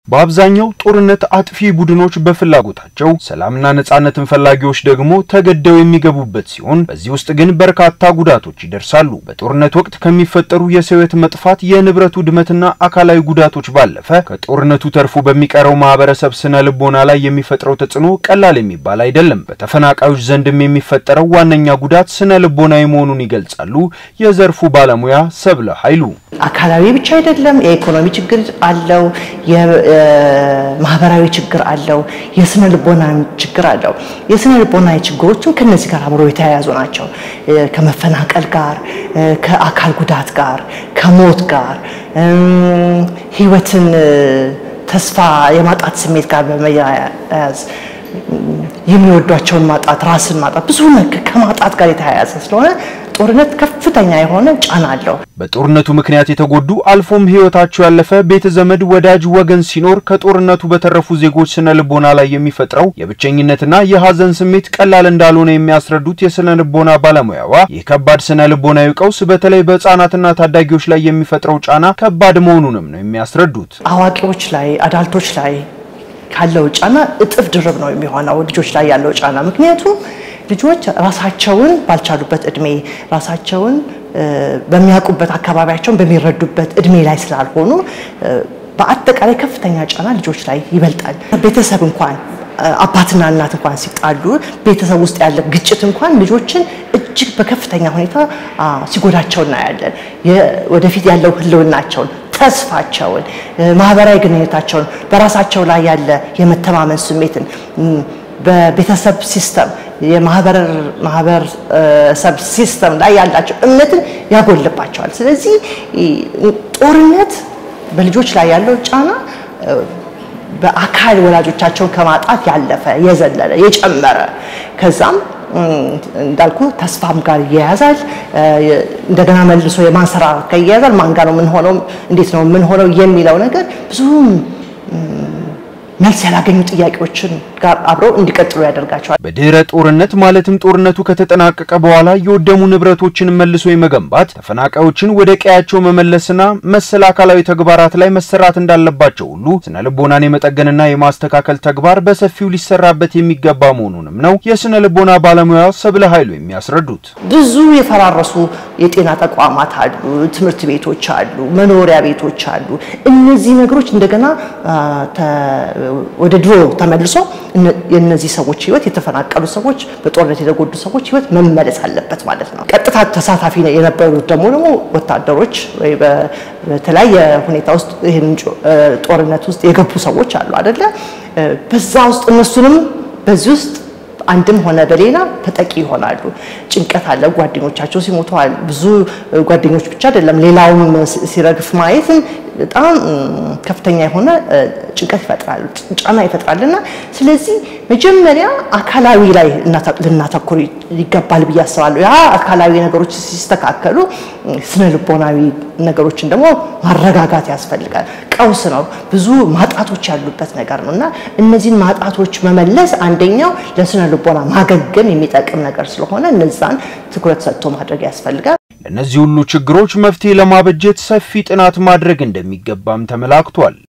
በአብዛኛው ጦርነት አጥፊ ቡድኖች በፍላጎታቸው ሰላምና ነጻነትን ፈላጊዎች ደግሞ ተገደው የሚገቡበት ሲሆን በዚህ ውስጥ ግን በርካታ ጉዳቶች ይደርሳሉ። በጦርነት ወቅት ከሚፈጠሩ የሰው ሕይወት መጥፋት፣ የንብረት ውድመትና አካላዊ ጉዳቶች ባለፈ ከጦርነቱ ተርፎ በሚቀረው ማህበረሰብ ስነ ልቦና ላይ የሚፈጥረው ተጽዕኖ ቀላል የሚባል አይደለም። በተፈናቃዮች ዘንድም የሚፈጠረው ዋነኛ ጉዳት ስነ ልቦናዊ መሆኑን ይገልጻሉ የዘርፉ ባለሙያ ሰብለ ኃይሉ። አካላዊ ብቻ አይደለም፣ የኢኮኖሚ ችግር አለው፣ የማህበራዊ ችግር አለው፣ የስነ ልቦና ችግር አለው። የስነ ልቦና ችግሮችም ከነዚህ ጋር አብረው የተያያዙ ናቸው። ከመፈናቀል ጋር፣ ከአካል ጉዳት ጋር፣ ከሞት ጋር፣ ህይወትን ተስፋ የማጣት ስሜት ጋር በመያያዝ የሚወዷቸውን ማጣት፣ ራስን ማጣት፣ ብዙ ከማጣት ጋር የተያያዘ ስለሆነ ጦርነት ከፍተኛ የሆነ ጫና አለው። በጦርነቱ ምክንያት የተጎዱ አልፎም ህይወታቸው ያለፈ ቤተ ዘመድ፣ ወዳጅ ወገን ሲኖር ከጦርነቱ በተረፉ ዜጎች ስነ ልቦና ላይ የሚፈጥረው የብቸኝነትና የሀዘን ስሜት ቀላል እንዳልሆነ የሚያስረዱት የስነ ልቦና ባለሙያዋ ይህ ከባድ ስነ ልቦናዊ ቀውስ በተለይ በህጻናትና ታዳጊዎች ላይ የሚፈጥረው ጫና ከባድ መሆኑንም ነው የሚያስረዱት። አዋቂዎች ላይ አዳልቶች ላይ ካለው ጫና እጥፍ ድርብ ነው የሚሆነው ልጆች ላይ ያለው ጫና ምክንያቱም ልጆች ራሳቸውን ባልቻሉበት እድሜ ራሳቸውን በሚያውቁበት አካባቢያቸውን በሚረዱበት እድሜ ላይ ስላልሆኑ በአጠቃላይ ከፍተኛ ጫና ልጆች ላይ ይበልጣል። ቤተሰብ እንኳን አባትና እናት እንኳን ሲጣሉ ቤተሰብ ውስጥ ያለ ግጭት እንኳን ልጆችን እጅግ በከፍተኛ ሁኔታ ሲጎዳቸው እናያለን። ወደፊት ያለው ህልውናቸውን ተስፋቸውን፣ ማህበራዊ ግንኙነታቸውን፣ በራሳቸው ላይ ያለ የመተማመን ስሜትን በቤተሰብ ሲስተም የማህበረሰብ ሲስተም ላይ ያላቸው እምነትን ያጎልባቸዋል። ስለዚህ ጦርነት በልጆች ላይ ያለው ጫና በአካል ወላጆቻቸውን ከማጣት ያለፈ የዘለለ የጨመረ ከዛም እንዳልኩ ተስፋም ጋር ይያያዛል። እንደገና መልሶ የማንሰራራት ጋር ይያያዛል። ማን ጋር ነው የምንሆነው፣ እንዴት ነው የምንሆነው የሚለው ነገር ብዙ መልስ ያላገኙ ጥያቄዎችን ጋር አብረው እንዲቀጥሉ ያደርጋቸዋል። በድህረ ጦርነት ማለትም ጦርነቱ ከተጠናቀቀ በኋላ የወደሙ ንብረቶችን መልሶ የመገንባት ተፈናቃዮችን ወደ ቀያቸው መመለስና መሰል አካላዊ ተግባራት ላይ መሰራት እንዳለባቸው ሁሉ ስነ ልቦናን የመጠገንና የማስተካከል ተግባር በሰፊው ሊሰራበት የሚገባ መሆኑንም ነው የስነ ልቦና ባለሙያ ሰብለ ኃይሉ የሚያስረዱት። ብዙ የፈራረሱ የጤና ተቋማት አሉ፣ ትምህርት ቤቶች አሉ፣ መኖሪያ ቤቶች አሉ። እነዚህ ነገሮች እንደገና ወደ ድሮ ተመልሶ የእነዚህ ሰዎች ህይወት የተፈናቀሉ ሰዎች በጦርነት የተጎዱ ሰዎች ህይወት መመለስ አለበት ማለት ነው። ቀጥታ ተሳታፊ የነበሩት ደግሞ ደግሞ ወታደሮች ወይ በተለያየ ሁኔታ ውስጥ ይህን ጦርነት ውስጥ የገቡ ሰዎች አሉ አይደለ? በዛ ውስጥ እነሱንም በዚህ ውስጥ አንድም ሆነ በሌላ ተጠቂ ይሆናሉ። ጭንቀት አለ። ጓደኞቻቸው ሲሞተዋል። ብዙ ጓደኞች ብቻ አይደለም ሌላውም ሲረግፍ ማየት በጣም ከፍተኛ የሆነ ጭንቀት ይፈጥራል፣ ጫና ይፈጥራልና ስለዚህ መጀመሪያ አካላዊ ላይ ልናተኩር ይገባል ብዬ አስባለሁ። ያ አካላዊ ነገሮች ሲስተካከሉ ስነ ልቦናዊ ነገሮችን ደግሞ ማረጋጋት ያስፈልጋል። ቀውስ ነው፣ ብዙ ማጣቶች ያሉበት ነገር ነው እና እነዚህን ማጣቶች መመለስ አንደኛው ለስነ ልቦና ማገገም የሚጠቅም ነገር ስለሆነ እነዛን ትኩረት ሰጥቶ ማድረግ ያስፈልጋል። ለእነዚህ ሁሉ ችግሮች መፍትሄ ለማበጀት ሰፊ ጥናት ማድረግ እንደሚገባም ተመላክቷል።